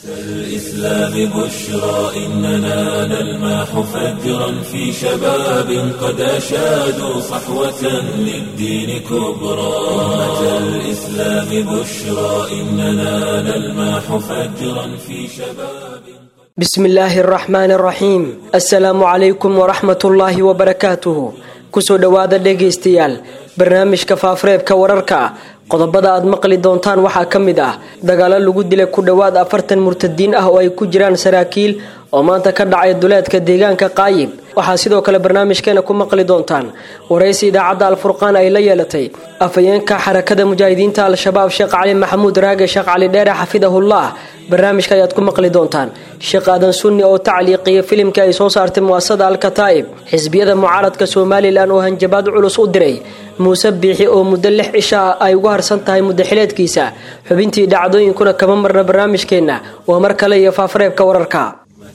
الإسلام بشرى إننا نلمح فجرا في شباب قد أشادوا صحوة للدين كبرى أمة الإسلام بشرى إننا نلمح فجرا في شباب بسم الله الرحمن الرحيم السلام عليكم ورحمة الله وبركاته kusoo dhowaada dhegaystayaal barnaamijka faafareebka wararka qodobada aad maqli doontaan waxaa ka mid ah dagaalo lagu dilay ku dhowaad afartan murtadiin ah oo ay ku jiraan saraakiil oo maanta ka dhacay duleedka deegaanka qaayib waxaa sidoo kale barnaamijkeena ku maqli doontaan waraysi idaacadda alfurqaan ay la yeelatay afhayeenka xarakada mujaahidiinta al-shabaab sheekh cali maxamuud raage sheekh cali dheere xafidahullah barnaamijka ayaad ku maqli doontaan sheekh aadan sunni oo tacliiqiya filimka ay soo saartay muasada alkataa'ib xisbiyada mucaaradka somalilan oo hanjabaad culus u diray muuse biixi oo muddo lix cisha ah ay ugu harsan tahay muddaxileedkiisa xubintii dhacdooyinkuna kama marna barnaamijkeenna waa mar kale iyo faafareebka wararka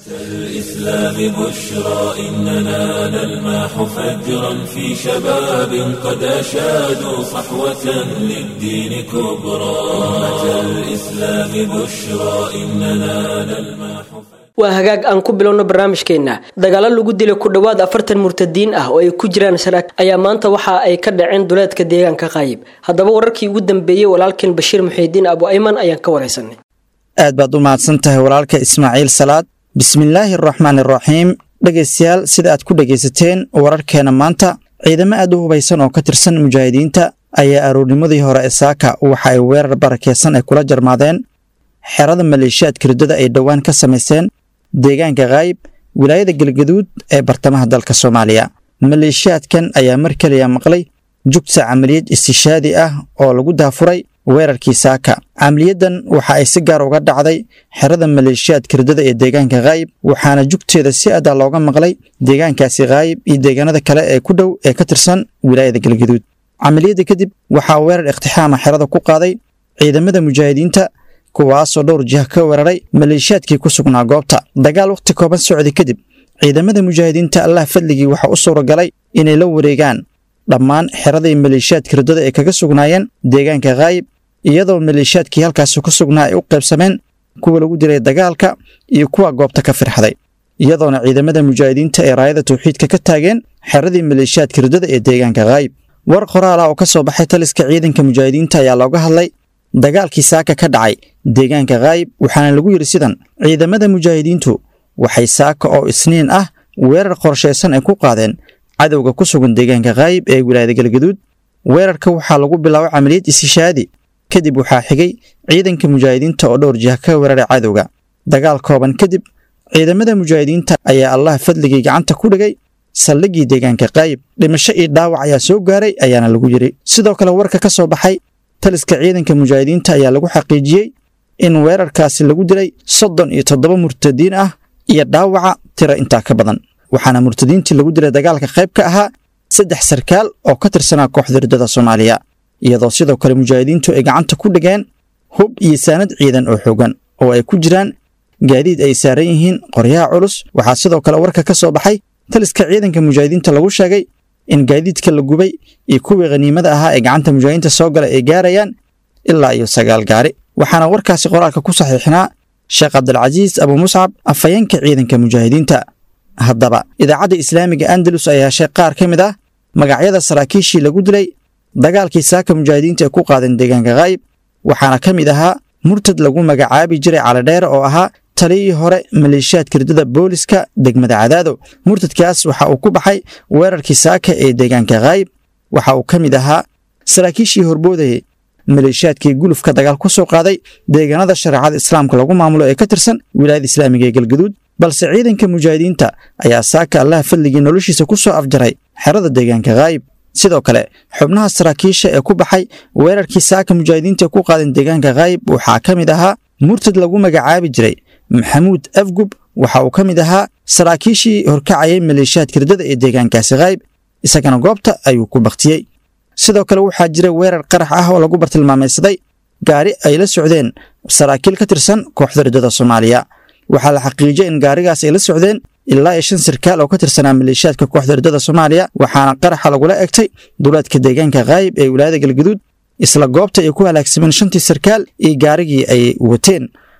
الإسلام بشرى إننا نلمح فجرا في شباب قد أشادوا صحوة للدين كبرى أمة الإسلام بشرى إننا نلمح waa hagaag aan ku bilowno barnaamijkeenna dagaalo lagu dilay ku dhowaad afartan murtadiin ah oo ay ku jiraan saraak ayaa maanta waxa ay ka dhaceen duleedka deegaanka qaayib haddaba wararkii ugu dambeeyey walaalkeen bashiir muxiidiin abu ayman ayaan ka waraysanay aad baad u mahadsan tahay walaalka ismaaciil salaad bismillaahi araxmaan iraxiim dhegaystayaal sida aad ku dhegaysateen wararkeena maanta ciidamo aad u hubaysan oo ka tirsan mujaahidiinta ayaa aroornimadii hore ee saaka waxa ay weerar barakeysan ay kula jarmaadeen xerada maleeshiyaadka riddada ay dhowaan ka samayseen deegaanka kaayib wilaayada galgaduud ee bartamaha dalka soomaaliya maleeshiyaadkan ayaa mar keliya maqlay jugta camaliyad istishaadi ah oo lagu daafuray weerarkii saaka camaliyadan waxa ay si gaar uga dhacday xerada maleeshiyaadka riddada ee deegaanka kaayib waxaana jugteeda si adaa looga maqlay deegaankaasi kaayib iyo deegaanada kale ee ku dhow ee ka tirsan wilaayada galgaduud camaliyadda kadib waxaa weerar iktixaama xerada ku qaaday ciidamada mujaahidiinta kuwaasoo dhowr jiha ka weeraray maleeshiyaadkii ku sugnaa goobta dagaal wakhti kooban socday kadib ciidamada mujaahidiinta allah fadligii waxaa u suuragalay inay la wareegaan dhammaan xeradii maleeshiyaadka riddada ay kaga sugnaayeen deegaanka kaayib iyadoo maleeshiyaadkii halkaasi ku sugnaa ay u qaybsameen kuwa lagu dilay dagaalka iyo kuwa goobta ka firxday iyadoona ciidamada mujaahidiinta ay raayada tawxiidka ka taageen xeradii maleeshiyaadka riddada ee deegaanka kaayib war qoraal ah oo ka soo baxay taliska ciidanka mujaahidiinta ayaa looga hadlay dagaalkii saaka ka dhacay deegaanka kaayib waxaana lagu yidhi sidan ciidamada mujaahidiintu waxay saaka oo isniin ah weerar qorshaysan ay ku qaadeen cadowga ku sugan deegaanka kaayib ee wilaayada galgaduud weerarka waxaa lagu bilaabay camaliyad isishaadi kadib waxaa xigay ciidanka mujaahidiinta oo dhowr jiha ka weeraray cadowga dagaal kooban kadib ciidamada mujaahidiinta ayaa allah fadligii gacanta ku dhigay saldhiggii deegaanka kaayib dhimasho iyo dhaawac ayaa soo gaaray ayaana lagu yidhi sidoo kale warka ka soo baxay taliska ciidanka mujaahidiinta ayaa lagu xaqiijiyey in weerarkaasi lagu dilay soddon iyo toddoba murtadiin ah iyo dhaawaca tira intaa ka badan waxaana murtadiintii lagu dilay dagaalka qayb ka ahaa saddex sarkaal oo ka tirsanaa kooxda riddada soomaaliya iyadoo sidoo kale mujaahidiintu ay gacanta ku dhigeen hub iyo saanad ciidan oo xoogan oo ay ku jiraan gaadiid ay saaran yihiin qoryaha culus waxaa sidoo kale warka ka soo baxay taliska ciidanka mujaahidiinta lagu sheegay in gaadiidka la gubay iyo kuwii khaniimada ahaa ee gacanta mujaahidiinta soo gala ay gaarayaan ilaa iyo sagaal gaari waxaana warkaasi qoraalka ku saxiixnaa sheekh cabdilcasiis abu muscab afhayeenka ciidanka mujaahidiinta haddaba idaacadda islaamiga andalus ayaa heshay qaar ka mid ah magacyada saraakiishii lagu dilay dagaalkii saaka mujaahidiinta ay ku qaadeen deegaanka kaayib waxaana ka mid ahaa murtad lagu magacaabi jiray calidheere oo ahaa taliyii hore maleeshiyaadka riddada booliska degmada cadaado murtadkaas waxa uu ku baxay weerarkii saaka ee deegaanka kaayib waxa uu ka mid ahaa saraakiishii horboodayay maleeshiyaadkii gulufka dagaal ku soo qaaday deegaanada shareecada islaamka lagu maamulo ee ka tirsan wilaayada islaamiga ee galgaduud balse ciidanka mujaahidiinta ayaa saaka allaha fadligii noloshiisa ku soo afjaray xerada deegaanka kaayib sidoo kale xubnaha saraakiisha ee ku baxay weerarkii saaka mujaahidiinta ee ku qaadan deegaanka kaayib waxaa ka mid ahaa murtad lagu magacaabi jiray maxamuud afgub waxa uu ka mid ahaa saraakiishii horkacayay maleeshiyaadka riddada ee deegaankaasi kaayib isagana goobta ayuu ku baktiyey sidoo kale waxaa jira weerar qarax ah oo lagu bartilmaamaysaday gaari ay la socdeen saraakiil ka tirsan kooxda riddada soomaaliya waxaa la xaqiijiyay in gaarigaas ay la socdeen ilaa iyo shan sarkaal oo ka tirsanaa maleeshiyaadka kooxda riddada soomaaliya waxaana qaraxa lagula egtay duleedka deegaanka kaayib ee wilaayada galgaduud isla goobta ay ku halaagsameen shantii sarkaal iyo gaarigii ay wateen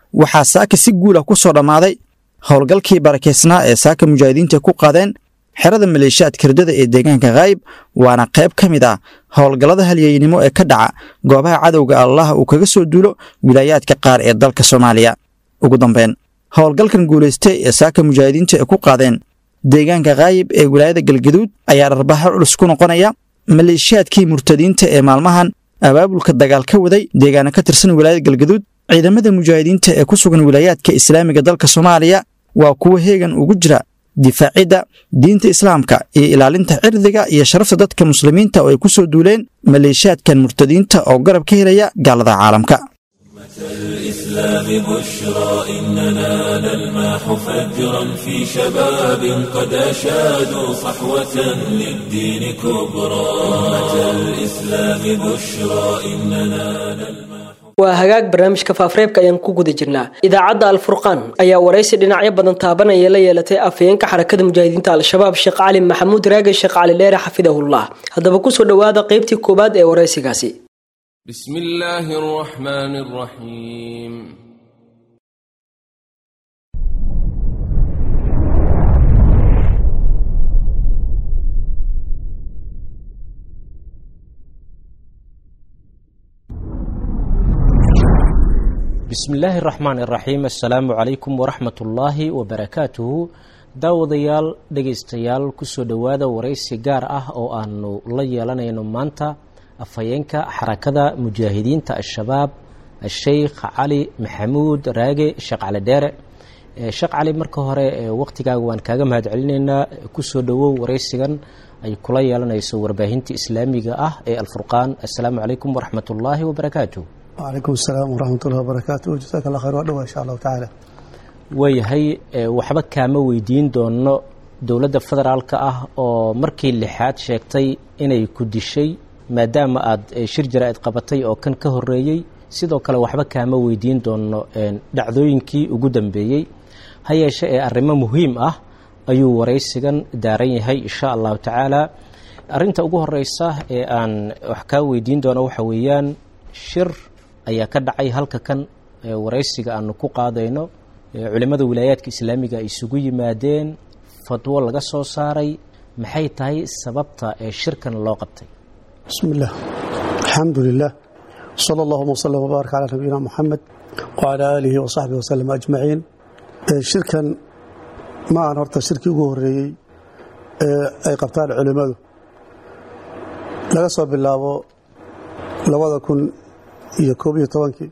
waxaa saaka si guulah ku soo dhammaaday howlgalkii barakeysnaa ee saaka mujaahidiinta ku qaadeen xerada maleeshiyaadka ridada ee deegaanka khaayib waana qayb ka mid ah howlgallada halyeynimo ee ka dhaca goobaha cadowga allah uu kaga soo duulo wilaayaadka qaar ee dalka soomaaliya ugu dambeyn howlgalkan guulaystay ee saaka mujaahidiinta ay ku qaadeen deegaanka khaayib ee wilaayada galgaduud ayaa dharbaxo culus ku noqonaya maleeshiyaadkii murtadiinta ee maalmahan abaabulka dagaal ka waday deegaana ka tirsan wilaayada galgaduud ciidamada mujaahidiinta ee ku sugan wilaayaadka islaamiga dalka soomaaliya waa kuwa heegan ugu jira difaacidda diinta islaamka iyo ilaalinta cirdiga iyo sharafta dadka muslimiinta oo ay ku soo duuleen maleeshiyaadkan murtadiinta oo garab ka helaya gaalada caalamka الإسلام بشرى إننا نلمح فجرا في شباب قد أشادوا صحوة للدين كبرى أمة الإسلام بشرى إننا نلمح waa hagaag barnaamijka faafreebka ayaan ku guda jirnaa idaacadda alfurqaan ayaa waraysi dhinacyo badan taabanaya la yeelatay afhayeenka xarakada mujaahidiinta al-shabaab sheekh cali maxamuud raage sheekh cali dheere xafidahullah haddaba kusoo dhowaada qaybtii koowaad ee waraysigaasi بسم الله الرحمن الرحيم bismi illaahi raxmaan iraxiim assalaamu calaykum waraxmat ullaahi wabarakaatuhu daawadayaal dhegaystayaal kusoo dhowaada waraysi gaar ah oo aanu la yeelanayno maanta afhayeenka xarakada mujaahidiinta al-shabaab sheikh cali maxamuud raage sheekh cali dheere sheekh cali marka hore waqtigaaga waan kaaga mahad celinaynaa kusoo dhowow waraysigan ay kula yeelanayso warbaahinta islaamiga ah ee alfurqaan assalaamu calaykum waraxmat ullaahi wabarakaatuh wcalaykum asalaam waraxmatullahi wabarakaatu jasaaka allah khayr waa dhawa insha allahu tacaala waayahay waxba kaama weydiin doono dowladda federaalka ah oo markii lixaad sheegtay inay ku dishay maadaama aada shir jaraa'id qabatay oo kan ka horeeyey sidoo kale waxba kaama weydiin doono dhacdooyinkii ugu dambeeyey ha yeeshe ee arrimo muhiim ah ayuu waraysigan daaran yahay insha allahu tacaala arrinta ugu horeysa ee aan wax kaa weydiin doono waxa weeyaan shir ayaa ka dhacay halka kan waraysiga aanu ku qaadayno culimmada wilaayaadka islaamiga ay isugu yimaadeen fadwo laga soo saaray maxay tahay sababta ee shirkan loo qabtay bismi illah alxamdu lilah sala allahuma wslm wbaarak calaa nabiyina muxamed wcalaa aalihi wasaxbihi waslem ajmaciin shirkan ma aan horta shirkii ugu horeeyey ee ay qabtaan culimmadu laga soo bilaabo labada kun iyo koob iyo tobankii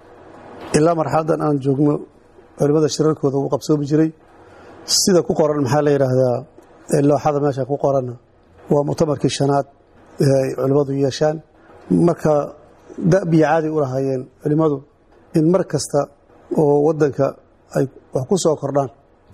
ilaa marxaladan aan joogno culimmada shirarkooda uu qabsoomi jiray sida ku qoran maxaa la yidhaahdaa looxada meesha ku qoranna waa muctamarkii shanaad ee ay culimmadu yeeshaan marka dabiya caadi u lahaayeen culimmadu in mar kasta oo waddanka ay wax ku soo kordhaan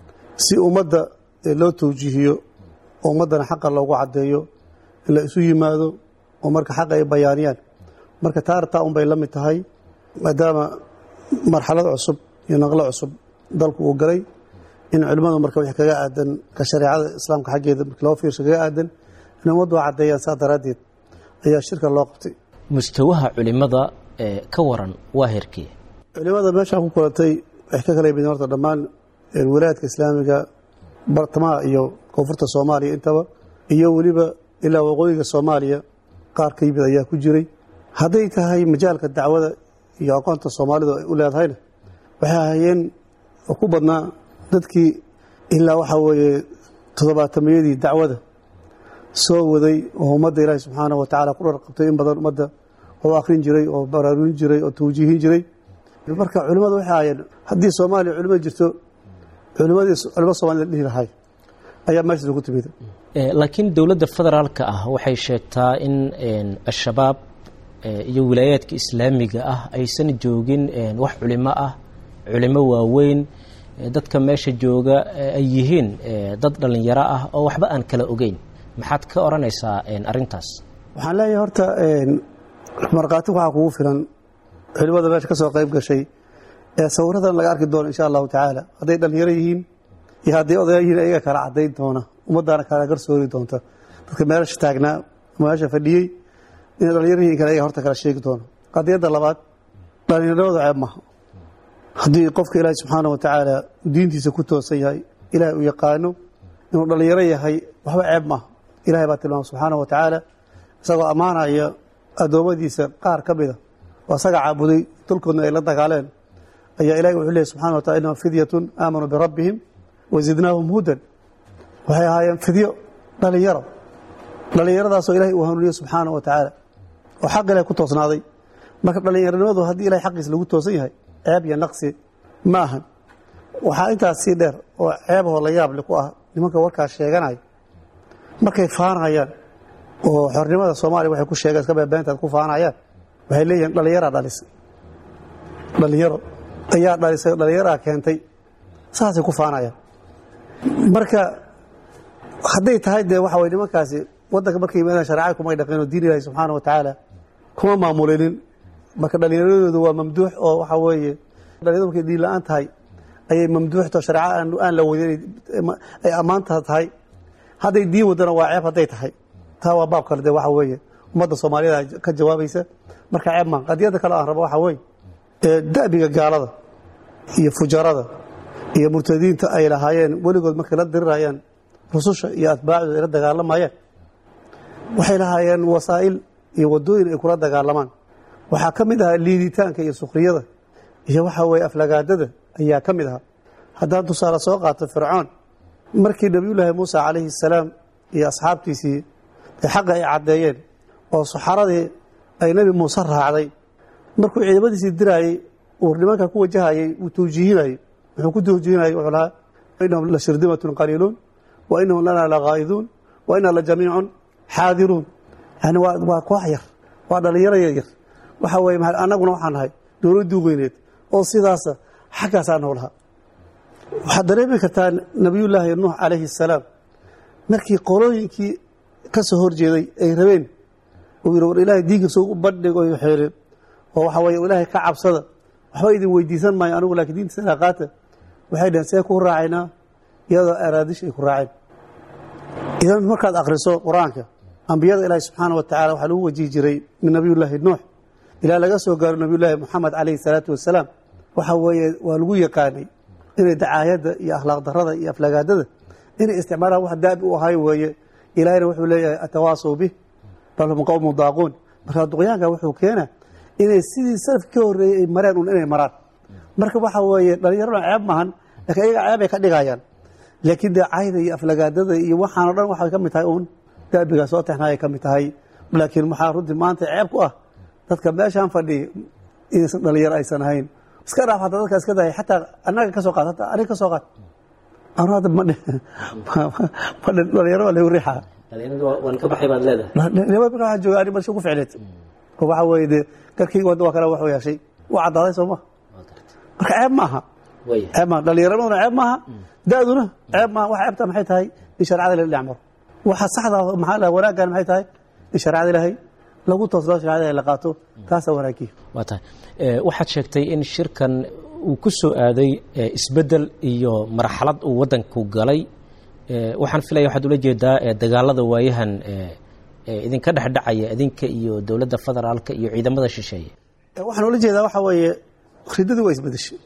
si ummadda loo tawjiihiyo oo ummaddana xaqa loogu caddeeyo in la isu yimaado oo marka xaqa ay bayaaniyaan marka taartaa un bay la mid tahay maadaama marxalad cusub iyo naqlo cusub dalku uu galay in culimmadu marka wix kaga aadan ka shareecada islaamka xaggeeda marka loo fiirsho kaga aadan in ummaddu caddeeyaan saa daraaddeed ayaa shirka loo qabtay mustawaha culimada ka waran waa herkee culimmada meeshaan ku kulantay waxay ka kala yimideen horta dhammaan wilaayadka islaamiga bartamaha iyo koonfurta soomaaliya intaba iyo weliba ilaa waqooyiga soomaaliya qaar ka yimid ayaa ku jiray hadday tahay majaalka dacwada iyo aqoonta soomaalidu ay u leedahayna waxay ahayeen ku badnaa dadkii ilaa waxaa weeye toddobaatamiyadii dacwada soo waday oo ummadda ilaahi subxaanahu wa tacala ku dharqabtay in badan ummadda oo akhrin jiray oo baraarurin jiray oo tawjiihin jiray marka culimmadu waxay ahayeen haddii soomaaliya culimo jirto culimadii culimo somalida la dhihi lahay ayaa meeshaas ugu timid laakiin dowladda federaalka ah waxay sheegtaa in al-shabaab iyo wilaayaadka islaamiga ah aysan joogin wax culimo ah culimo waaweyn dadka meesha jooga ay yihiin dad dhallinyaro ah oo waxba aan kala ogeyn maxaad ka odhanaysaa arintaas waxaan leeyahay horta markhaati waxaa kugu filan culimada meesha ka soo qayb gashay ee sawiradan laga arki doono insha allahu tacaala hadday dhallinyaro yihiin iyo hadday odaya yihiin ayaga kala caddayn doona ummaddaana kala garsoori doonta dadka meesha taagnaa meesha fadhiyey inay dhallinyaro yihiin kale ayaga horta kala sheegi doono qadiyadda labaad dhallinyaradooda ceeb maha haddii qofka ilaahay subxaana wa tacaala diintiisa ku toosan yahay ilaahay uu yaqaano inuu dhallinyaro yahay waxba ceeb maaha ilahay baa tilmaama subxaana wa tacaala isagoo ammaanaya addoommadiisa qaar ka mida oo asaga caabuday dulkoodna ay la dagaaleen ayaa ilahay wuxuu leeyay subxana wa tacala innahum fidyatun aamanuu birabbihim wa zidnaahum hudan waxay ahaayeen fidyo dhallinyaro dhallinyaradaasoo ilahay uu hanuuniye subxaana wa tacaala oo xaq ilahay ku toosnaaday marka dhallinyaronimadu haddii ilahay xaqiisa lagu toosan yahay ceeb iyo naqsi ma ahan waxaa intaas sii dheer oo ceebahoo la yaable ku ah nimanka warkaas sheeganaya markay faanayaan oo xornimada soomaaliya waxay ku sheegeen iska beebeentaad ku faanayaan waxay leeyihiin dhallinyaraa dhalisay dhallinyaro ayaa dhalisay dhallinyaraa keentay saasay ku faanayaan marka hadday tahay dee waxa way nimankaasi waddanka markay yimaadaan shareecada kumay dhaqeen oo diin ilahi subxaana wa tacaala kuma maamulinin marka dhallinyaradoodu waa mamduux oo waxa weeye dhalinyaradu markay diin la-aan tahay ayay mamduuxto shareeca aan la wadin ay ammaanta tahay hadday diin wadana waa ceeb hadday tahay taa waa baab kale de waxa weeye ummadda soomaaliyada ka jawaabaysa marka ceeb maa qadiyadda kale aan rabo waxa weeye da'biga gaalada iyo fujarada iyo murtadiinta ay lahaayeen weligood markay la dirirayaan rususha iyo atbaacdooda ay la dagaalamayeen waxay lahaayeen wasaa'il iyo wadooyin ay kula dagaalamaan waxaa ka mid ahaa liiditaanka iyo sukriyada iyo waxa weeye aflagaadada ayaa ka mid ahaa haddaan tusaale soo qaato fircoon markii nebiyullaahi muusa calayhi salaam iyo asxaabtiisii ee xaqa ay caddeeyeen oo saxaradii ay nebi muuse raacday markuu ciidamadiisii diraayey uu nimanka ku wajahayey uu tawjiihinayey wuxuu ku tawjiihinayey wuxuu lahaa innahum la shirdimatun qaliiluun wa innahum lanaa lagaa'iduun wa innaa la jamiicun xaadiruun yani waa waa koox yar waa dhallinyaro yar yar waxa weeye annaguna waxaan nahay dowladdii weyneed oo sidaasa xaggaasaa noolahaa waxaad dareemi kartaa nebiyullaahi nuux calayhi asalaam markii qolooyinkii ka soo horjeeday ay rabeen uu yidhi war ilaahay diinka soo u bandhig oo xeelin oo waxa weeye ilaahay ka cabsada waxba idin weydiisan maayo anigu laakiin diintiisana qaata waxay dhaheen see ku raacaynaa iyadoo araadish ay ku raaceen idan markaad akhriso qur-aanka ambiyada ilaahi subxaana wa tacala waxaa lagu wajihi jiray min nebiyullaahi nuux ilaa laga soo gaaro nebiyullaahi moxamed calayhi salaatu wasalaam waxa weeye waa lagu yaqaanay inay dacaayadda iyo akhlaaq darada iyo aflagaadada inay isticmaalaan wax daabi u ahay weeye ilaahayna wuxuu leeyahay atawaasaw bih bal hum qowmu daaquun marka duqyaanka wuxuu keenaa inay sidii salafki ka horreeyey ay mareen un inay maraan marka waxa weeye dhallinyarona ceeb maahan laakiin ayaga ceeb ay ka dhigayaan laakiin dee cayda iyo aflagaadada iyo waxaan o dhan waxay ka mid tahay uun daabigaa soo texnaayay ka mid tahay laakiin maxaa runtii maanta ceeb ku ah dadka meeshaan fadhiya inaysan dhalinyaro aysan ahayn iska dhaaf hataa dadka iska dahay xataa annaga ka soo qaad hataa aniga ka soo qaad anu hadda ma ma dhalinyaro waa lagu riixaa waan ka baxay baad leedahay nima marka waxaan jooga ani marsha ku ficneed oo waxa weeye dee garkayga wadda waa kale wax yeeshay waa caddaaday soo ma marka ceeb maaha waya ceeb maaha dhallinyaraduna ceeb maaha da-duna ceeb maaha waxa ceebta maxay tahay in shareecada la dhinac maro waxa saxda maxaa la wanaaggan maxay tahay in shareecada ilaahay lagu toosnoo shareecada ilaahay la qaato taasaa wanaagiya waa tahay Eh, waxaad sheegtay in shirkan uu ku soo aaday eh, isbeddel iyo marxalad uu waddanku galay Eh, waxaan filaya waxaad ula jeedaa eh, dagaalada waayahan eh, eh, idinka dhexdhacaya idinka iyo dowladda federaalka iyo ciidamada shisheeye waxaan ula jeedaa waxa weeye riddadii waa isbedeshay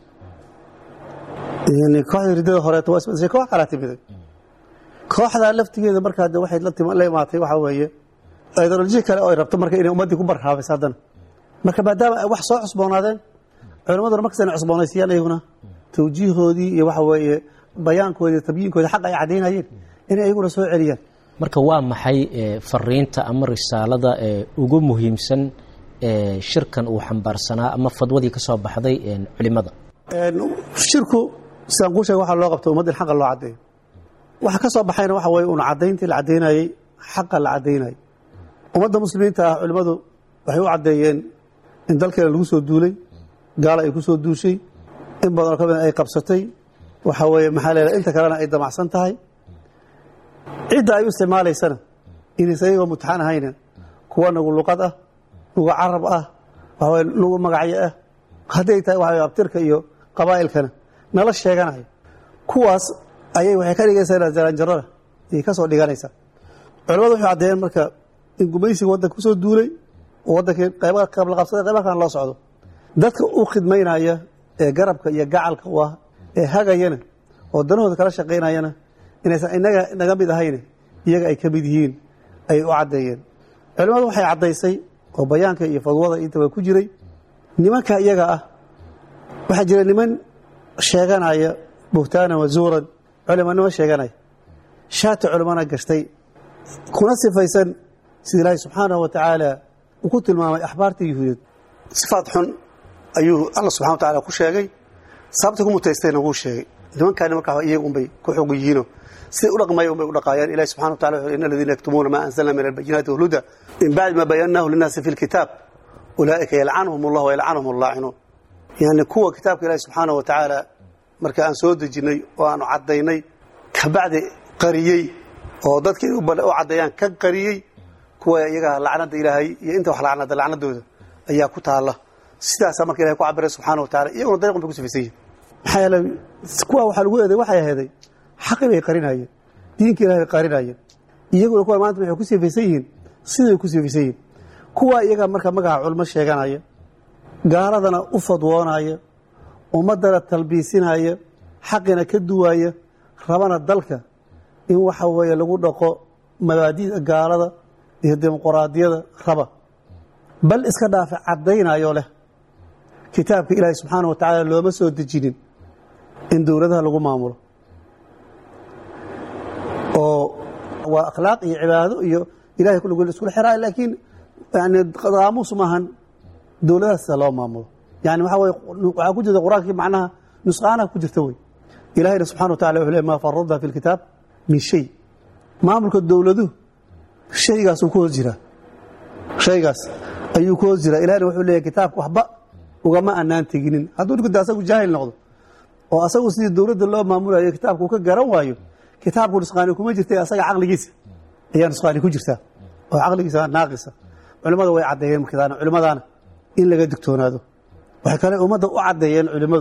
yani kooxdii riddada horeeto waa isbedeshay koox kalaa timiday kooxdaa laftigeeda markaa de waxay la tim- la imaatay waxa weeye ideoloji kale oo ay rabto marka inay ummaddii ku barhaabayso haddana marka maadaama ay wax soo cusboonaadeen culimaduna markas inay cusboonaysiiyaan iyaguna tawjiihoodii iyo waxa weeye bayaankoodii tabyiinkoodii xaq ay caddaynayeen inay iyaguna soo celiyaan marka waa maxay eh, fariinta ama risaalada eh, ugu muhiimsan eh, shirkan uu xambaarsanaa ama fadwadii ka soo baxday eh, culimada Een, shirku sidaan kuu sheega waxaa loo qabta ummadda in xaqa loo caddeeyo waxa ka soo baxayna waxa weeye un caddayntii la caddaynayey xaqa la caddaynayay ummadda muslimiinta ah culimmadu waxay u caddeeyeen in dalkeena lagu soo duulay gaala ay ku soo duushay in badan oo ka mid ay qabsatay waxa weeye maxaa leedahay inta kalena ay damacsan tahay cidda ay u isticmaalaysana inaysan iyagoo mutaxan ahayna kuwa nagu luqad ah nagu carab ah waxa weye nagu magacyo ah hadday tahay waxa weye abtirka iyo qabaa'ilkana nala sheeganayo kuwaas ayay waxay ka dhigaysaa jaranjarada ayay ka soo dhiganaysaa culamadu waxay caddeeyeen marka in gumaysiga waddanka ku soo duulay oo waddankii qayba qabla qabsaday qayba kalena loo socdo dadka u khidmaynaya ee garabka iyo gacalka u ah ee hagayana oo danahooda kala shaqaynayana inaysan inaga naga mid ahayne iyaga ay ka mid yihiin ayay u caddeeyeen culimmadu waxay caddaysay oo bayaanka iyo fadwada intaba ku jiray nimanka iyaga ah waxaa jira niman sheeganaya buhtaanan wazuuran culimanimo sheeganaya shaati culimana gashtay kuna sifaysan sida ilaahay subxaanahu wa tacaala uu ku tilmaamay axbaarta yuhuudeed sifaad xun ayuu alla subxana wa tacala ku sheegay sababta ku mutaystayna wuu sheegay nimankaani markaa iyaga unbay ku xog yihiino siday u dhaqmaya unbay u dhaqaayaan ilahi subxana wa tacala wuxuu in aladiina yaktumuuna maa anzalna min albayinaati walhuda min bacdi ma bayannaahu linnaasi fi lkitaab ulaa'ika yalcanhum allah wayalcanhum allaacinuun yani kuwa kitaabka ilaahi subxaana wa tacaala marka aan soo dejinnay oo aanu caddaynay kabacdi qariyey oo dadka inay u caddeeyaan ka qariyey kuwa iyaga lacnada ilaahay iyo inta wax lacnada lacnadooda ayaa ku taalla sidaasaa marka ilahay ku cabiray subxana wa tacala iyaguna dariiqun bay ku sifaysan yihin maxaa yeelay kuwa waxaa lagu eeday waxay aheeday xaqi bay qarinayeen diinka ilahay bay qarinayeen iyaguna kuwa maanta waxay ku sifaysan yihiin siday ku sifaysan yihin kuwa iyaga marka magaca culmo sheeganaya gaaladana u fadwoonaya ummaddana talbiisinaya xaqina ka duwaya rabana dalka in waxa weeye lagu dhaqo mabaadida gaalada iyo dimuquraadiyada raba bal iska dhaafe caddaynayo leh kitaabka ilaahay subxaana wa tacaala looma soo dejinin in dowladaha lagu maamulo oo waa akhlaaq iyo cibaado iyo ilahay kulligol iskula xiraayo laakiin yani qaamuus maahan dowladaha sida loo maamulo yani waxaa weye waxaa ku jirta qur-aankii macnaha nusqaanaha ku jirta wey ilahayna subxana wa tacala wuxuu le ma faradna fi lkitaab min shay maamulka dowladuhu shaygaasuu ku hoos jiraa shaygaas ayuu ku hoos jiraa ilahayna wuxuu leeyahy kitaabka waxba ugama anaan teginin hadduu ninkuda asagu jaahil noqdo oo asagu sidii dowladda loo maamulayo kitaabka uu ka garan waayo kitaabku nusqaani kuma jirta asaga caqligiisa ayaa nusqaani ku jirtaa oo caqligiisa naaqisa culimmada way caddeeyeen markadaana culimmadaana in laga digtoonaado waxay kale ummadda u caddeeyeen culimmadu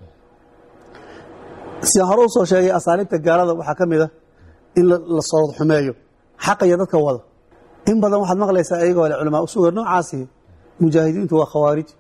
sidaan hore u soo sheegay asaaliibta gaalada waxaa ka mid a in la sood xumeeyo xaqa iyo dadka wada in badan waxaad maqlaysaa ayagoo le culamaa usuga noocaasi mujaahidiintu waa khawaarij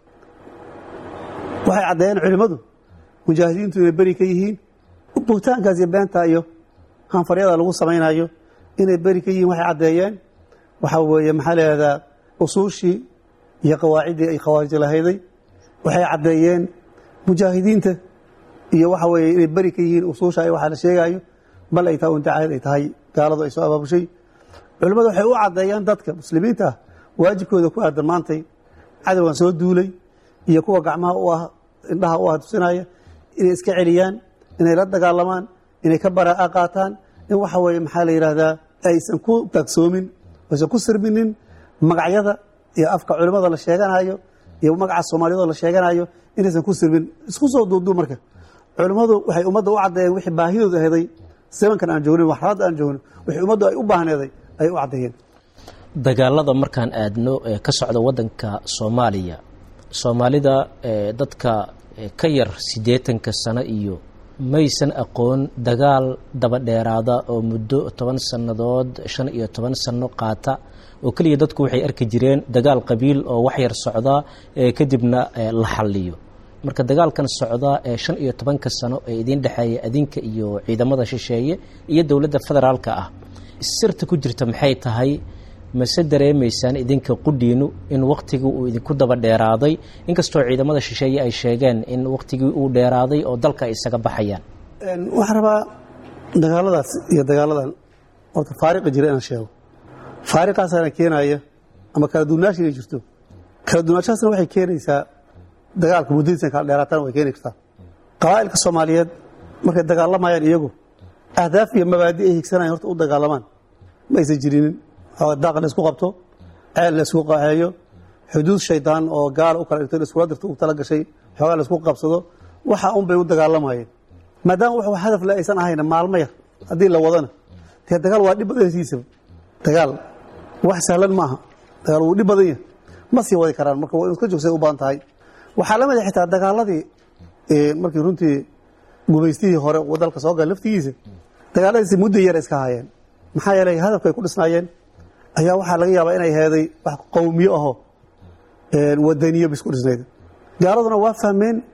waxay caddeeyeen culimmadu mujaahidiintu inay beri ka yihiin buhtaankaas iyo beenta iyo hanfaryada lagu samaynayo inay beri ka yihiin waxay caddeeyeen waxaa weeye maxaa leeahdaa usuushii iyo qawaaciddii ay khawaarij lahayday waxay caddeeyeen mujaahidiinta iyo waxa weeye inay beri ka yihiin usuusha waxaa la sheegaayo bal ay tahay untacaahid ay tahay gaaladu ay soo abaabushay culimmadu waxay u caddeeyaan dadka muslimiinta ah waajibkooda ku aadan maantay cadowgan soo duulay iyo kuwa gacmaha u ah indhaha u ah tusinaya inay iska celiyaan inay la dagaalamaan inay ka baraa'a qaataan in waxa weeye maxaa la yidhaahdaa aysan ku taagsoomin aysan ku sirminin magacyada iyo afka culimmada la sheeganayo iyo magaca soomaaliyadoo la sheeganayo inaysan ku sirmin isku soo duubduu marka culimmadu waxay ummadda u caddeeyeen wixii baahidooda aheeday zamankan aan joognin waxraadda aan joognin wixii ummaddu ay u baahneeday ayay u caddeeyeen dagaalada markaan aadno ee ka socda waddanka soomaaliya soomaalida dadka ka yar siddeetanka sano iyo maysan aqoon dagaal daba dheeraada oo muddo toban sannadood shan iyo toban sanno qaata oo keliya dadku waxay arki jireen dagaal qabiil oo wax yar socda kadibna la xalliyo marka dagaalkan socda ee shan iyo tobanka sano ee idiin dhexeeya adinka iyo ciidamada shisheeye iyo dowladda federaalka ah sirta ku jirta maxay tahay mase dareemaysaan idinka qudhiinu in wakhtigii uu idinku daba dheeraaday inkastoo ciidamada shisheeye ay sheegeen in wakhtigii uu dheeraaday oo dalka ay isaga baxayaan waxaan rabaa dagaaladaas iyo dagaaladan horta faariqa jira inaan sheego faariqaasaana keenaya ama kala duwanaashi inay jirto kala duwanaashaasna waxay keenaysaa dagaalka muddadiisan kala dheeraatana way keeni kartaa qabaa'ilka soomaaliyeed markay dagaalamayaan iyagu ahdaaf iyo mabaadi ay higsanayan horta u dagaalamaan ma aysan jirinin daaq la isku qabto ceel la isku qaxeeyo xuduud shaydaan oo gaala u kala dhigto iskula dirto u tala gashay xoogaa la isku qabsado waxa un bay u dagaalamayeen maadaama wax hadaf le aysan ahayna maalmo yar haddii la wadana dee dagaal waa dhib badan siisaba dagaal wax sahlan ma aha dagaal wuu dhib badan yahay ma sii wadi karaan marka waa iska joogsay u badan tahay waxaa la mid a xitaa dagaaladii markii runtii gumaystihii hore dalka soo gala laftigiisa dagaaladiisi muddo yar iska hayeen maxaa yeelay hadafka ay ku dhisnaayeen ayaa waxaa laga yaabaa inay heeday wax qowmiyo ahoo wadaniyo ba isku dhisnayd gaaladuna waa fahmeen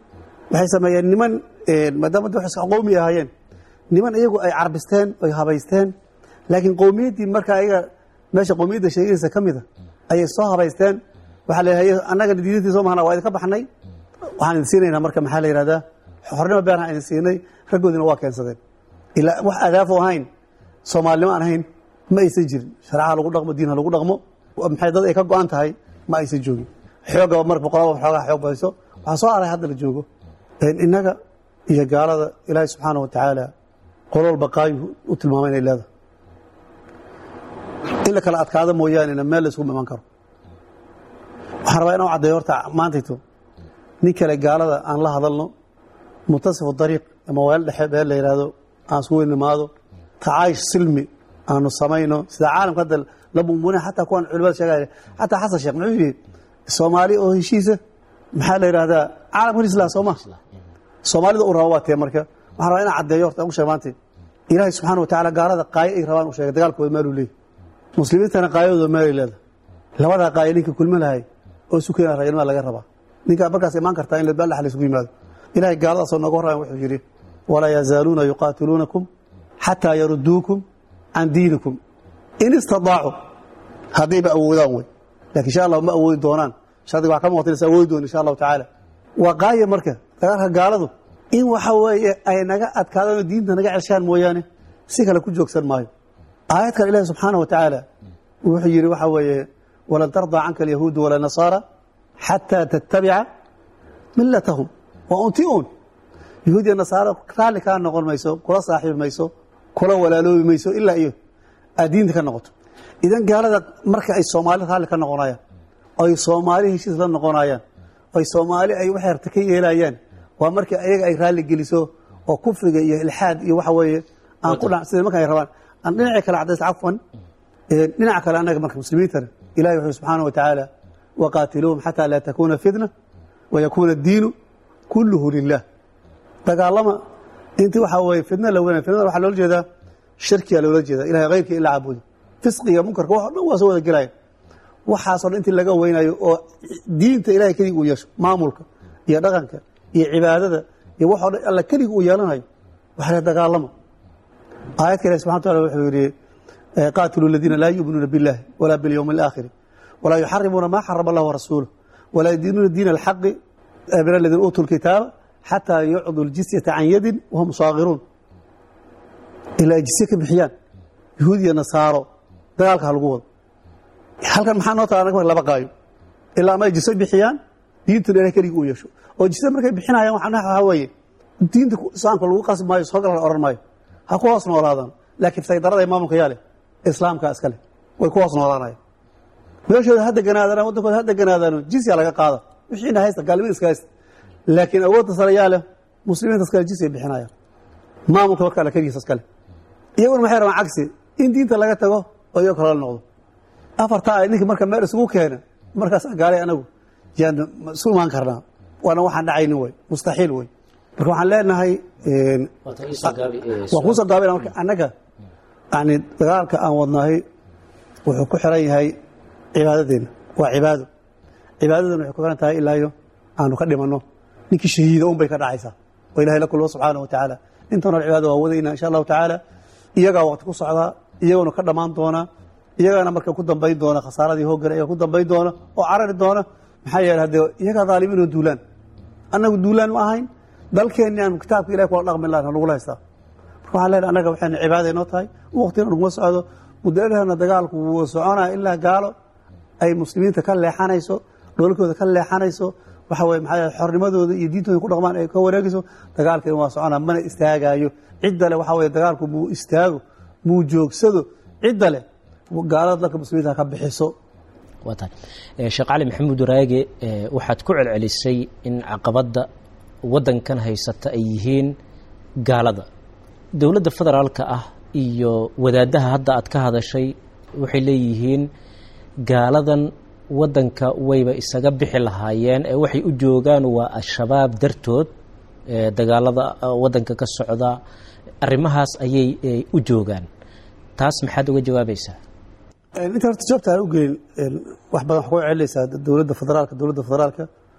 waxay sameeyeen niman maadaama da iska qowmi ahaayeen niman iyagu ay carbisteen oy habaysteen laakiin qowmiyaddii marka ayaga meesha qowmiyadda sheegaysa ka mida ayay soo habaysteen waxaa la yidhahda annaga diintii soo mahana waa idinka baxnay waxaan idin siinaynaa marka maxaa la yidhahdaa xornimo beeraan idin siinay raggoodina waa keensadeen ilaa wax adaafo ahayn soomaalinimo aan ahayn ma aysan jirin shareecaha lagu dhaqmo diin ha lagu dhaqmo maxay dad ay ka go-an tahay ma aysan joogin xoogaba mar boqolaba xoogaha xoog badayso waxaa soo aray hadda la joogo innaga iyo gaalada ilaahay subxaana wa tacaala qolol baqaayu u tilmaamay inay leedahay in la kala adkaado mooyaanena meel la isugu iman karo waxaan rabaa inaan caddeeyo horta maantayto nin kale gaalada aan la hadalno muntasifu dariiq ama weel dhexe beel la yidhaahdo aan isku weynimaado tacaayish silmi aanu samayno sida caalamka hadda la mumuna xataa kuwan culimada sheegaya xataa xasan sheekh muxuu yidhi soomaali oo heshiisa maxaa la yidhahdaa caalamkan islam soo ma soomaalida u raba waa tee marka waxaan rabaa inaan caddeeyo horta aan ku sheeg maanta ilaahay subxaana wa tacaala gaalada qaayo ay rabaan u sheegay dagaalkooda maaluu leeyahy muslimiintana qaayadooda maalay leedahay labadaa qaayo ninka kulma lahay oo isu keena raganimada laga rabaa ninkaa markaas imaan kartaa in ladbaal la isugu yimaado ilahay gaaladaasoo nooga horrayan wuxuu yidhi walaa yazaaluuna yuqaatiluunakum xataa yaruduukum can diinikum in istadaacuu haddayba awoodaan wey lakin insha allah ma awoodi doonaan shardiga wax ka muuqata inaysa awoodi doon insha allahu tacaala waa qaaya marka dagaalka gaaladu in waxa weeye ay naga adkaadaan oo diinta naga ceshaan mooyaane si kale ku joogsan maayo aayad kale ilahi subxaana wa tacaala wuxuu yidhi waxa weeye walan tardaa canka alyahuudu wala nasaara xataa tattabica millatahum waa unti un yahuud iyo nasaaro raalli kaa noqon mayso kula saaxiibi mayso kula walaaloobi mayso ilaa iyo aad diinta ka noqoto idan gaalada marka ay soomaali raalli ka noqonayaan oy soomaali heshiis la noqonayaan oy soomaali ay wax yarta ka yeelayaan waa markii ayaga ay raalli geliso oo kufriga iyo ilxaad iyo waxa weeye aan ku dha sida marka ay rabaan aan dhinacii kale cadays cafwan dhinaca kale annaga marka muslimiintana ilahi wuxuu subxaana wa tacaala waqaatiluuhum xataa laa takuuna fitna wayakuuna addiinu kulluhu lilah dagaalama intii waxaa weye fitna la weynay fitnada waxaa loola jeedaa shirkiyaa loola jeedaa ilahay hayrkii ila caabudo fisqiga munkarka wax o dhan waa soo wada gelaya waxaasoo dhan intii laga weynayo oo diinta ilahay keligii uu yeesho maamulka iyo dhaqanka iyo cibaadada iyo waxoo dhan alla keligii uu yeelanayo waxa la dagaalama aayad ka ilahi subxana wataala wuxuu yidhi qaatiluu aladiina laa yu'minuuna biاllahi walaa biاlyowmi اlaakhiri walaa yuxarimuuna maa xarama allah warasuuluh walaa yadiinuuna diina alxaqi min aladiina uutuu lkitaaba xataa yucduu ljisyata can yadin wahum saagiruun ilaa ay jisye ka bixiyaan yahuud iyo nasaaro dagaalka ha lagu wado halkan maxaa noo taala anaga marka laba qaayo ilaa ama ay jisyo bixiyaan diintuna ilahay keligii uu yeesho oo jisye markay bixinayaan waxaa weeye diinta islaamka lagu qasbi maayo soo gal la odhan maayo ha ku hoos noolaadaan laakiin saydarada ee maamulka yaa leh islaamka iskale way ku hoos noolaanayaan meeshooda ha deganaadaan waddankooda ha deganaadaano jisya laga qaada wixiina haysta gaalnimada iska haysta laakiin awoodda sare yaa leh muslimiinta iskale jisya bixinayaan maamulka marka alla keligiisa iskale iyaguna maxay rabaan cagsi in diinta laga tago oo iyago kale la noqdo afartaa ay ninka marka meel isugu keena markaas gaalay anagu yaan isu imaan karnaa waana waxaan dhacaynin wey mustaxiil wey marka waxaan leenahay waa kuusoo gaabina marka annaga yani dagaalka aan wadnahay wuxuu ku xiran yahay cibaadadeena waa cibaado cibaadadana waxay ku xiran tahay ilaayo aanu ka dhimanno ninkii shahiida un bay ka dhacaysaa oo ilahay la kulmo subxaana wa tacaala intanoo cibaada waa wadayna insha allahu tacaala iyagaa waqti ku socdaa iyaguna ka dhammaan doona iyagaana marka ku dambayn doona khasaaradii hoogale iyaga ku dambayn doona oo carari doona maxaa yeele haddee iyagaa dhaalimiin oo duulaan annagu duulaan ma ahayn dalkeenni aan kitaabka ilahi kula dhaqmi lahan nagula haystaa marka waxaan leenahay annaga waxayna cibaada inoo tahay waqtina naguma socdo muddaadahana dagaalku wuu soconaya ilaa gaalo ay muslimiinta ka leexanayso dhoolkooda ka leexanayso waxa weye maxaa xornimadooda iyo diintooda ku dhaqmaan ay ka wareegayso dagaalkeena waa soconaa mana istaagaayo cidda leh waxaa weye dagaalku muu istaago muu joogsado cidda leh gaalada dalka muslimiinta ka bixiso waa tahay sheekh cali maxamuud waraage waxaad ku celcelisay in caqabadda waddankan haysata ay yihiin gaalada dowladda federaalka ah iyo wadaaddaha hadda aad ka hadashay waxay leeyihiin gaaladan waddanka wayba isaga bixi lahaayeen ee waxay u joogaan waa al-shabaab dartood dagaalada waddanka ka socda arrimahaas ayay u joogaan taas maxaad uga jawaabaysaa inta horta jawaabta aan u gelin wax badan wax ku celinaysaa dowladda federaalka dowladda federaalka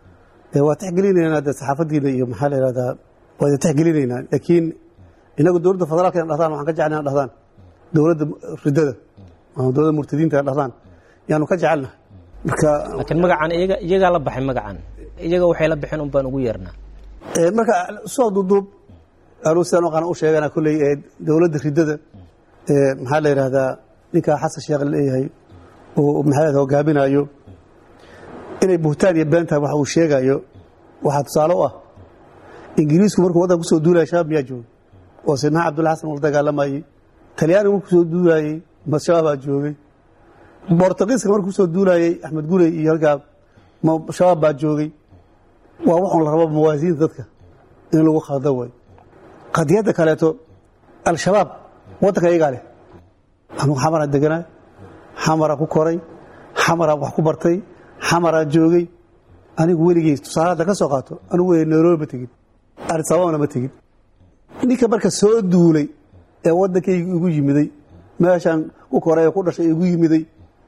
ee waa tixgelinaynaa de saxaafadiina iyo maxaa la yihahdaa waa idin tixgelinaynaa laakiin inagu dowladda federaalka in dhahdaan waxaan ka jecelnahay in dhahdaan dowladda ridada ama dowladda murtadiinta in dhahdaan yaanu ka jecelnahay marka laakiin magacan iyaga iyagaa la baxay magacan iyaga waxay la baxeen un baan ugu yeernaa Ee, marka soo duuduub anuu sidaan u qana u sheegana kolley ee dowladda ridada ee maxaa la yidhahdaa ninkaa xasan sheekh leeyahay oo maxaa la yidhahdaa hogaaminayo inay buhtaan iyo been tahay waxa uu sheegayo waxaa tusaale u ah ingiriisku markuu waddanka kusoo duulaya shabaab miyaa joogay oo sinaa cabdulla xasan ula dagaalamayey talyaanigu markuu kusoo duulayey ma shabaabaa joogay bortugiiska markuu kusoo duulayey axmed gurey iyo halkaa ma shabaab baa joogay waa waxun la rabo mawaasiinta dadka in lagu khalda way qadiyadda kaleeto al-shabaab waddanka iyagaa leh anugu xamaraa deganaa xamaraa ku koray xamaraa wax ku bartay xamaraa joogay anigu weligey tusaale hadda ka soo qaato anigu wey nairobi ma tegin arisababana ma tegin ninka marka soo duulay ee waddankayga igu yimiday meeshaan ku koray ee ku dhashay igu yimiday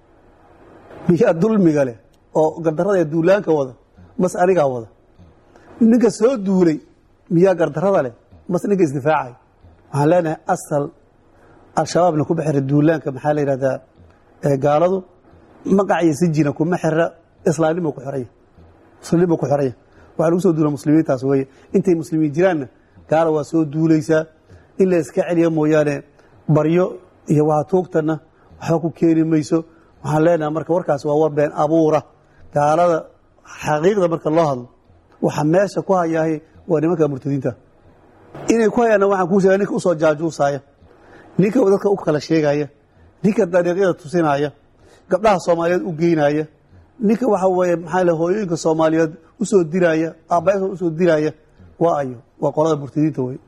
miyaa dulmiga leh oo gardarrada ee duulaanka wada mas anigaa wada ninka soo duulay miyaa gardarrada leh mas ninka isdifaacay waxaan leenahay asal al-shabaabna kuma xira duulaanka maxaa la yidhahdaa ee gaaladu magac iyo sijina kuma xira islaamnimo ku xiraya muslimnimo ku xiraya waxaa lagu soo duula muslimiintaas weeye intay muslimiin jiraanna gaala waa soo duulaysaa in la iska celiya mooyaane baryo iyo waa tuugtana waxba ku keeni mayso waxaan leenahay marka warkaas waa war been abuura gaalada xaqiiqda marka loo hadlo waxa meesha ku hayaahay waa nimanka murtadiinta inay ku hayaanna waxaan kuu sheega ninka usoo jaajuusaaya ninka dadka u kala sheegaya ninka dariiqyada tusinaya gabdhaha soomaaliyeed u geynaya ninka waxa weeye maxaa le hooyooyinka soomaaliyeed usoo diraya aabbayaasha usoo diraya waa ayo waa qolada murtadiinta wey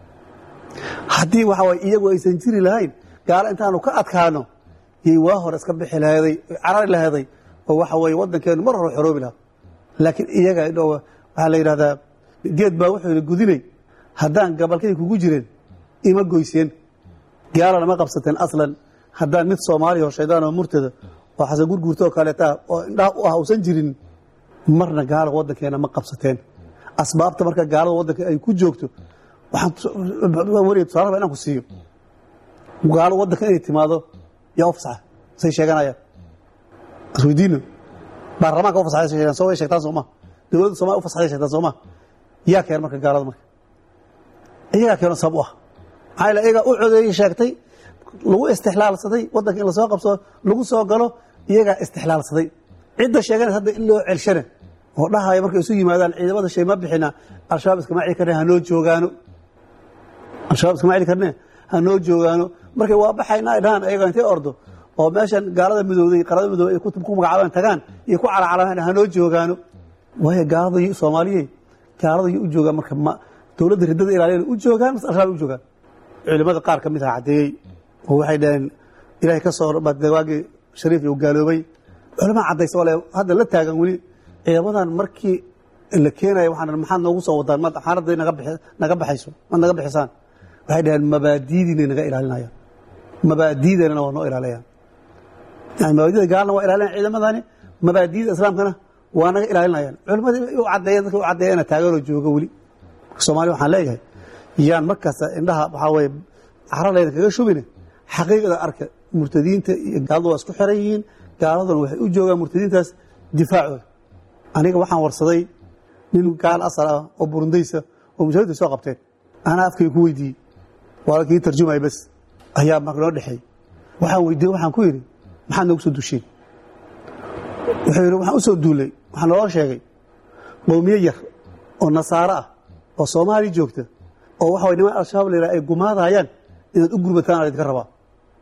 haddii waxa waye iyagu aysan jiri lahayn gaalo intaanu ka adkaano yay waa hore iska bixi laheeday carari laheeday oo waxa weeye waddankeenu mar hore xoroobi lahaa laakiin iyaga idho waxaa la yidhahdaa geed baa wuxuu yidhi gudinay haddaan gabalkay kugu jireen ima goyseen gaalana ma qabsateen aslan haddaan mid soomaaliya oo shaydaan oo murtada oo xasan gurguurta oo kaleeta oo indhaha u ah uusan jirin marna gaala waddankeena ma qabsateen asbaabta marka gaalada waddanka ay ku joogto waxaan weliga tusaale raba inaan ku siiyo gaalo waddanka inay timaado yaa u fasaxa say sheeganayaan isweydiino baarlamaanka u fasaxay sheegaan soo way sheegtaan sooma dowladda Soomaaliya u fasaxay sheegtaan sooma yaa keen marka gaalada marka iyaga keeno sabab u ah maxaa yeelay iyaga u codeeyay sheegtay lagu istixlaalsaday waddanka in la soo qabsado lagu soo galo iyagaa istixlaalsaday cidda sheeganaysa hadda in loo celshane oo dhahaya markay isu yimaadaan ciidamada shay ma bixina al-shabaab iskama celi karne hanoo joogaano al-shabaab iskama celi karne hanoo joogaano markay waa baxayna ay dhahaan ayaga intay ordo oo meeshan gaalada midowday qarada midowday ay ku ku magacaabaan tagaan iyo ku calacalamaan hanoo joogaano waayo gaalada iyo soomaaliyey gaalada iyo u joogaan marka ma dowladda riddada ilaaliyana u joogaan mas al-shabaab u joogaan culimada qaar ka mid ah caddeeyey oo waxay dhaheen ilaahay ka soo waagii shariif uu gaaloobay culama caddaysa oo le hadda la taagan weli ciidamadan markii la keenaya waxaan maxaad noogu soo wadaan ma xaaladday naga bixi naga baxayso ma naga bixisaan waxay dhaheen mabaadiidiinay naga ilaalinayaan mabaadiideennana waa noo ilaalayaan yani mabaadida gaalna waa ilaalinayaan ciidamadani mabaadiida islaamkana waa naga ilaalinayaan culimadii u caddeeyeen dadka u caddeeyana taaganoo jooga weli soomaaliya waxaan leeyahay yaan markasta indhaha waxaa weeye cararlayda kaga shubine xaqiiqda arka murtadiinta iyo gaaladu waa isku xiran yihiin gaaladuna waxay u joogaan murtadiintaas difaacooda aniga waxaan warsaday nin gaal asal ah oo burundaysa oo mujahidda soo qabteen anaa afkay ku weydiiyey waa kii tarjumaya bas ayaa marka noo dhexeey waxaan weydiiyey waxaan ku yidhi maxaad noogu soo dusheen wuxuu yidhi waxaan u soo duulay waxaa naloo sheegay qowmiye yar oo nasaaro ah oo soomaaliya joogta oo waxa way niman al-shabaab la yidhaha ay gumaadayaan inaad u gurbataan aa idinka rabaa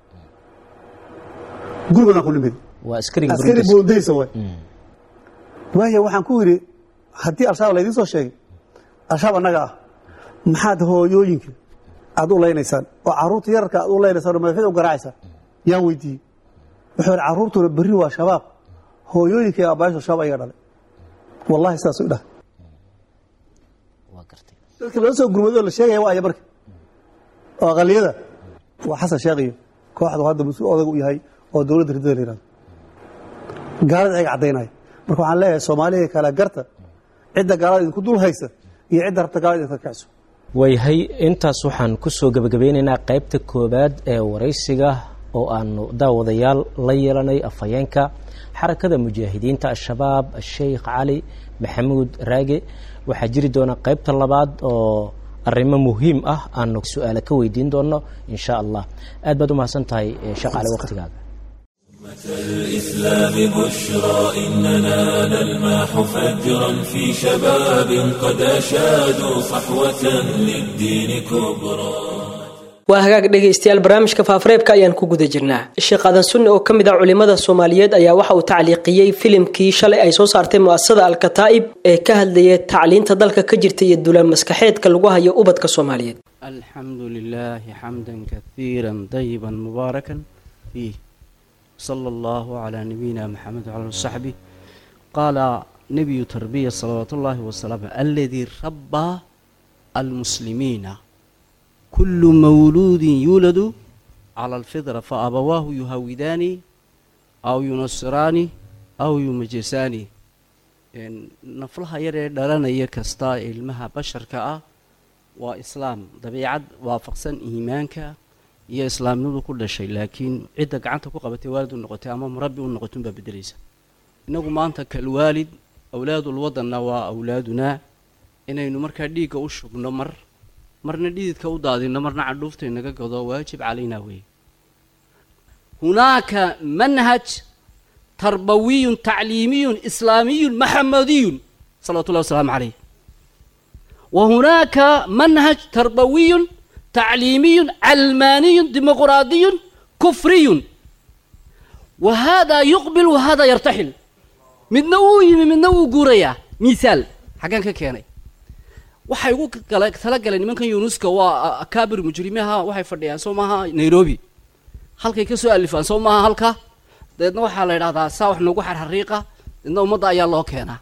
gurbadan ku nimid waa askariga askari Burundis. burundaysa way waayo waxaan ku yidhi haddii al-shabaab laydiin soo sheegay al-shabaab annaga ah maxaad hooyooyinka aad u leynaysaan oo carruurta yararka aad u leynaysaan oo madaxyada u garaacaysaan yaan weydiiyey wuxuu yidhi carruurtuna berri waa shabaab hooyooyinka iyo aabbayaashu shabaab ayaga dhalay wallahi sidaas u dhah waa gartay dadka loo soo gurmadoo la sheegaya waa aya marka oo aqaliyada waa xasan sheekh iyo kooxdu hadda mas-uul odag u yahay oo dowladda riddada la yihahdo gaalada ayaga caddaynaya marka waxaan leeyahay soomaaliya kala garta cidda gaalada idinku dul haysa iyo cidda rabta gaalada idinka kiciso waayahay intaas waxaan kusoo gebagabeynaynaa qaybta koowaad ee waraysiga oo aanu daawadayaal la yeelanay afhayeenka xarakada mujaahidiinta al-shabaab sheikh cali maxamuud raage waxaa jiri doona qaybta labaad oo arrimo muhiim ah aanu su-aale ka weydiin doono insha allah aad baad u mahadsan tahay sheekh cali waqtigaaga الإسلام بشرى إننا نلمح فجرا في شباب قد أشادوا صحوة للدين كبرى waa hagaag dhegaystayaal barnaamijka faafareebka ayaan ku guda jirnaa sheekh aadan sunni oo ka mid ah culimada soomaaliyeed ayaa waxa uu tacliiqiyey filimkii shalay ay soo saartay mu'asasada al-kataa'ib ee ka hadlayay tacliinta dalka ka jirta iyo dulaan maskaxeedka lagu hayo ubadka soomaaliyeed الحمد لله حمدا كثيرا طيبا مباركا فيه صلى الله على نبينا محمد وعلى آله وصحبه قال نبي تربية صلوات الله وسلامه الذي ربى المسلمين كل مولود يولد على الفطرة فأبواه يهودان أو ينصران أو يمجسان نفلها يرى دلنا يكستا علمها بشر كأ وإسلام طبيعة وافقسن إيمانك iyo islaamnimadu ku dhashay laakiin cidda gacanta ku qabatay waalid u noqotay ama murabbi u noqotay unbaa bedelaysa innagu maanta kalwaalid awlaadul wadanna waa awlaadunaa inaynu markaa dhiigga u shubno mar marna dhididka u daadino marna cadhuufta inaga gado waajib calaynaa weeye hunaaka manhaj tarbawiyun tacliimiyun islaamiyun maxamadiyun salawatu llahi wasalaamu calayh wa hunaaka manhaj tarbawiyun تعليمي علماني ديمقراطي كفري وهذا يقبل وهذا يرتحل من نوي من نوي قوريا مثال حقان كياني waxay ugu talagaleen nimankan yunuska waa akaabir mujrimiha waxay fadhiyaan soo maaha nairobi halkay ka soo alifaan soo maaha halka dabeedna waxaa la idhahdaa saa wax noogu xarxariiqa dabeedna ummadda ayaa loo keenaa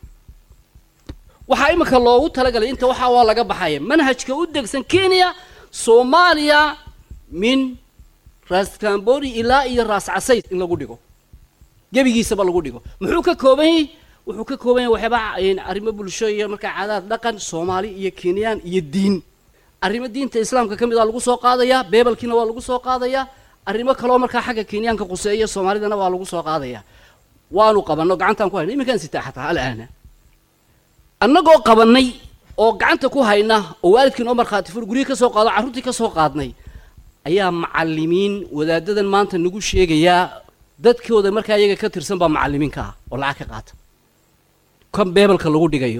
waxaa imika loogu talagalay inta waxaa waa laga baxaya manhajka u degsan kenya soomaaliya min raas cambori ilaa iyo raas casayd in lagu dhigo gebigiisaba lagu dhigo muxuu ka kooban yahay wuxuu ka kooban yahay waxyaaba arrimo bulsho iyo markaa caadaad dhaqan soomaali iyo kenyaan iyo diin arrimo diinta islaamka ka mid a lagu soo qaadayaa beebelkiina waa lagu soo qaadayaa arrimo kaloo markaa xagga kenyaanka quseeya soomaalidana waa lagu soo qaadayaa waanu qabanno gacantaan ku hayna iminkaan sitaa xataa alaana annagoo qabannay oo gacanta ku hayna oo waalidkiin oo markhaati fur guryihi ka soo qaado carruurtii ka soo qaadnay ayaa macallimiin wadaadadan maanta nagu sheegayaa dadkooda markaa iyaga ka tirsan baa macallimiinka ah oo lacag ka qaata kan beebelka lagu dhigayo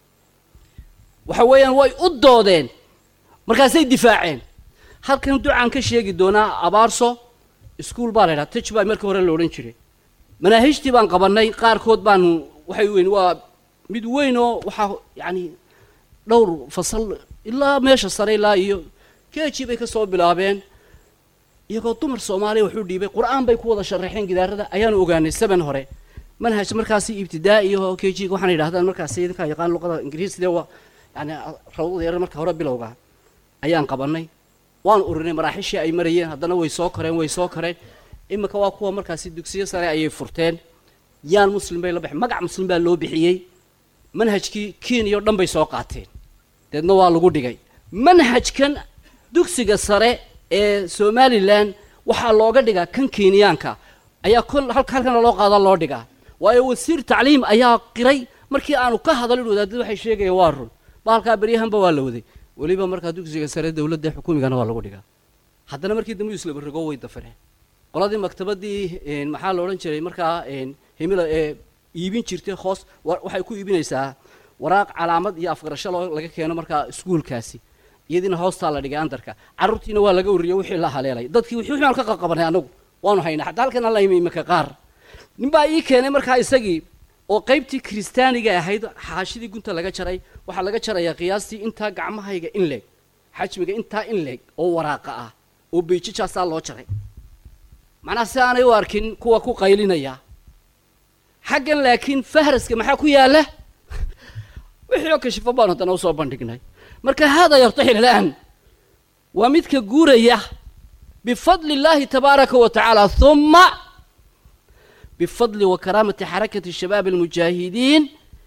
waxa weeyaan way u doodeen markaasay difaaceen halkan ducaan ka sheegi doonaa abaarso iskuol baa la ydhaha tij baa markii hore la odhan jiray manaahijtii baan qabannay qaarkood baanu waxay weyn waa mid weyn oo waxaa yacni dhowr fasal ilaa meesha sare ilaa iyo keji bay ka soo bilaabeen iyagoo dumar soomaaliya waxu dhiibay qur-aan bay ku wada sharaxeen gidaarada ayaanu ogaanay seven hore manhaj markaasi ibtidaa'i oo kejiga waxaana yidhahdaan markaasi idinkaa yaqaan luqada ingiriiside waa yani rawdada yar marka hore bilowga ayaan qabannay waan urinay maraaxishii ay marayeen haddana way soo koreen way soo koreen iminka waa kuwa markaasi dugsiyo sare ayay furteen yaan muslim bay la baxeen magac muslim baa loo bixiyey manhajkii kenya o dhan bay soo qaateen deedna waa lagu dhigay manhajkan dugsiga sare ee somalilan waxaa looga dhigaa kan kenyaanka ayaa kol halka halkana loo qaada loo dhigaa waayo wasiir tacliim ayaa qiray markii aanu ka hadalin wadaadada waxay sheegaya waa run baalkaa beryahanba waa la waday weliba markaa dugsiga sare dowladda xukuumigana waa lagu dhigaa haddana markii dambe islaba rogo way dafireen qoladii maktabadii maxaa la odhan jiray markaa himila ee iibin jirtay hoos waxay ku iibinaysaa waraaq calaamad iyo afgarasho loo laga keeno markaa iskuulkaasi iyadiina hoostaa la dhigay andarka carruurtiina waa laga wariyey wixii la haleelay dadkii wixii waxaan ka qaqabanay anagu waanu haynaa xataa halkan alla imi iminka qaar ninbaa ii keenay markaa isagii oo qaybtii kiristaaniga ahayd xaashidii gunta laga jaray waxaa laga jarayaa qiyaastii intaa gacmahayga in leeg xajmiga intaa in leeg oo waraaqa ah oo beijijaasaa loo jaray macnaha si aanay u arkin kuwa ku qaylinaya xaggan laakiin fahraska maxaa ku yaalla wixii oo kashifo baan haddana usoo bandhignay marka haadaa yartaxil al'aan waa midka guuraya bifadli illaahi tabaaraka wa tacaala huma bifadli wa karaamati xarakati shabaab almujaahidiin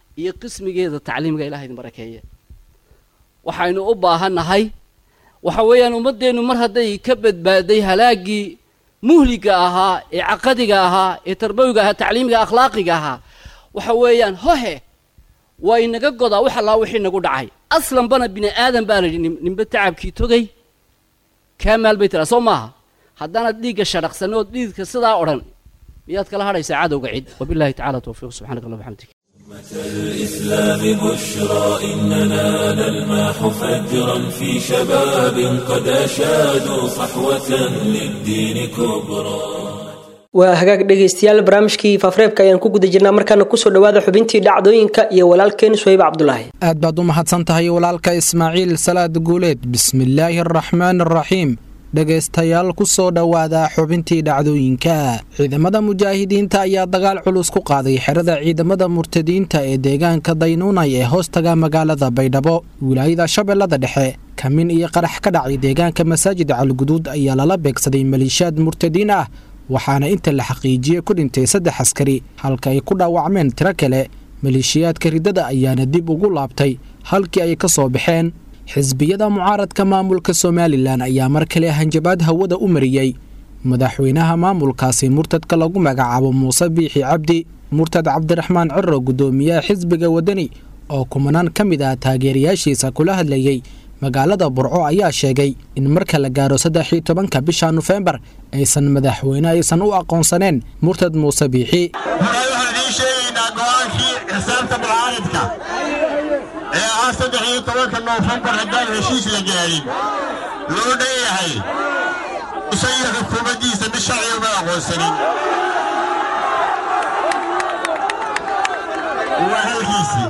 iyo qismigeeda tacliimka ilaha idin barakeeye waxaynu u baahannahay waxa weeyaan ummaddeennu mar hadday ka badbaaday halaaggii muhliga ahaa ee caqadiga ahaa ee tarbawiga ahaa tacliimiga akhlaaqiga ahaa waxa weeyaan hohe waa inaga godaa wax allaa wixii nagu dhacay aslanbana bini aadan baa la yidhi ninba tacabkii togay kaa maal bay tiraa soo maaha haddaanad dhiigga shadhaqsan ood dhiidka sidaa odhan miyaad kala hadhaysaa cadowga cid wabillahi tacala towfiiq subxanak allah waxamdik الإسلام بشرى إننا نلمح فجرا في شباب قد أشادوا صحوة للدين كبرى waa hagaag dhegaystayaal barnaamijkii faafreebka ayaan ku guda jirnaa markaana kusoo dhawaada xubintii dhacdooyinka iyo walaalkeen suhayb cabdulaahi aad baad u mahadsan tahay walaalka ismaaciil salaad guuleed bismillaahi araxmaan araxiim dhegaystayaal ku soo dhowaada xubintii dhacdooyinka ciidamada mujaahidiinta ayaa dagaal culus ku qaaday xerada ciidamada murtadiinta ee deegaanka daynuunay ee hoostaga magaalada baydhabo wilaayada shabeellada dhexe kamin iyo qarax ka dhacay deegaanka masaajid calguduud ayaa lala beegsaday maliishaad murtadiin ah waxaana inta la xaqiijiyey ku dhintay saddex askari halka ay ku dhaawacmeen tiro kale maleeshiyaadka riddada ayaana dib ugu laabtay halkii ay ka soo baxeen xisbiyada mucaaradka maamulka somalilan ayaa mar kale hanjabaad hawada u mariyey madaxweynaha maamulkaasi murtadka lagu magacaabo muuse biixi cabdi murtad cabdiraxmaan ciro guddoomiyaha xisbiga waddani oo kumanaan ka mid ah taageerayaashiisa kula hadlayey magaalada burco ayaa sheegay in marka la gaaro saddex-iyo tobanka bisha nofembar aysan madaxweyne aysan u aqoonsaneen murtad muuse biixi waxaan idiin sheegaynaa go'aankii xisaabta mucaaridka ee ah saddex iyo tobanka noofembar haddaan heshiis la gaadhin loo dhan yahay isagiyo xukuumaddiisa mid sharciga uma aqoonsanin waa halkiisii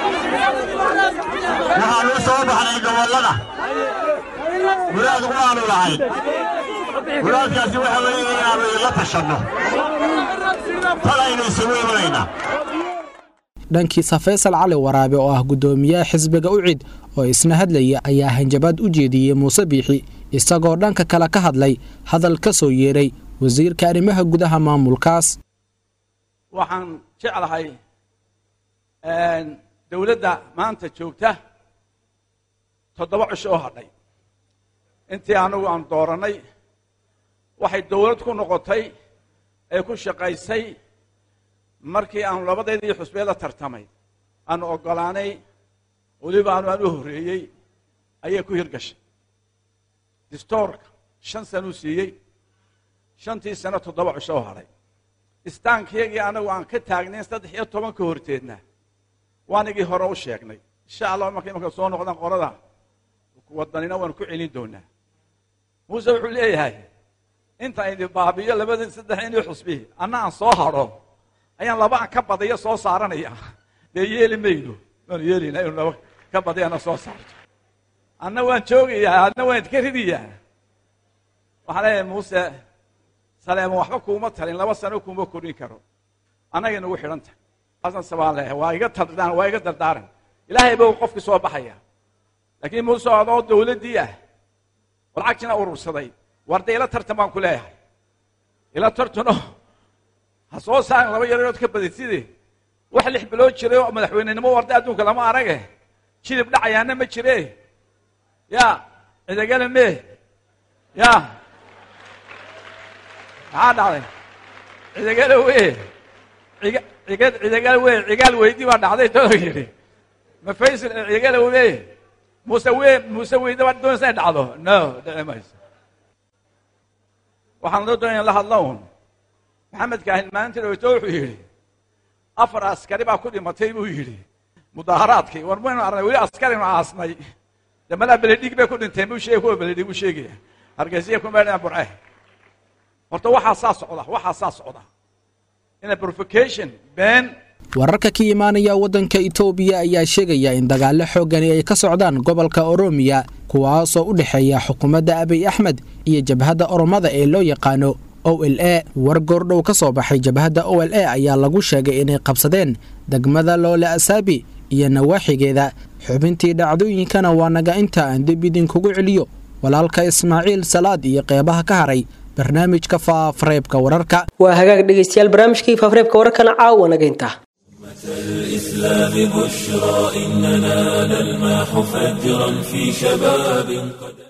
waxaanu soo baxnay gobollada muraad waanu lahayn muraadkaasi waxa weeye inaannu idinla tashanno talaynu isugu imanaynaa dhankiisa faysal cali waraabe oo ah guddoomiyaha xisbiga ucid oo isna hadlaya ayaa hanjabaad u jeediyey muuse biixi isagoo dhanka kale ka hadlay hadal ka soo yeeray wasiirka arrimaha gudaha maamulkaas waxaan jeclahay dowladda maanta joogta toddoba cisho oo hadhay intii anagu aan doorannay waxay dowlad ku noqotay ee ku shaqaysay markii aanu labadeedii xusbeed la tartamay aanu oggolaanay weliba aanu aan u horreeyey ayay ku hirgashay distoorka shan sanuu siiyey shantii sano toddoba cisho oo hadhay istaankiyagii anagu aan ka taagnayn saddex iyo tobanka horteedna waanigii hore u sheegnay insha allah markay marka soo noqdaan qorada wadanina waanu ku celin doonaa muuse wuxuu leeyahay intaan idin baabiyo labadii saddex inii xusbi anna aan soo hadho ayaan laba aan ka badiyo soo saaranaya dee yeeli mayno waanu yeelayna inu laba ka badiyana soo saarto anna waan joogayaa adna waan idka ridayaa waxaan leeyahay muuse saleema waxba kuuma talin laba sano kuuma korin karo annagay nagu xidhan tahay asan sabaan leeyahay waa iga tardaan waa iga dardaaran ilaahay buu qofkii soo baxaya laakiin muuse adoo dawladdii ah oo lacagtiina urursaday warda ila tartan baan ku leeyahay ila tartano ha soo saarin laba yareerood ka badiside wax lix bilood jiray oo madaxweynenimo warda adduunka lama arage jilib dhacayaana ma jire ya cidagale me ya maxaa dhacday cidagale we ciga ciga cidagal we cigaal weydi baa dhacday too yidhi ma faysal cidagale we muuse we muuse weydi baa doonaysa inay dhacdo no dhici mayso waxaan loo doonaya la hadla un maxamed kaahin maalintii dhaweyto wuxuu yidhi afar askari baa ku dhimatay buu yidhi mudaaharaadkii war maynu arnay weli askarinu aasnay de malaa beledhig bay ku dhinteen buu sheegay kuwa beledhig buu sheegaya hargeysiya ku meedhana burce horta waxaa saa socda waxaa saa socda ina provocation been wararka ka imaanaya waddanka itoobiya ayaa sheegaya in dagaallo xooggani ay ka socdaan gobolka oromiya kuwaasoo u dhexeeya xukuumadda abiy axmed iyo jabhadda oromada ee loo yaqaano o l a war goordhow ka soo baxay jabhadda o l a ayaa lagu sheegay inay qabsadeen degmada loole asaabi iyo nawaaxigeeda xubintii dhacdooyinkana waa naga inta aan dib idinkugu celiyo walaalka ismaaciil salaad iyo qeybaha ka haray barnaamijka faafareebka wararka waa hagaag dhegaystayaal barnaamijkii faafareebka wararkana caawa naga inta الإسلام بشرى إننا نلمح فجرا في شباب قد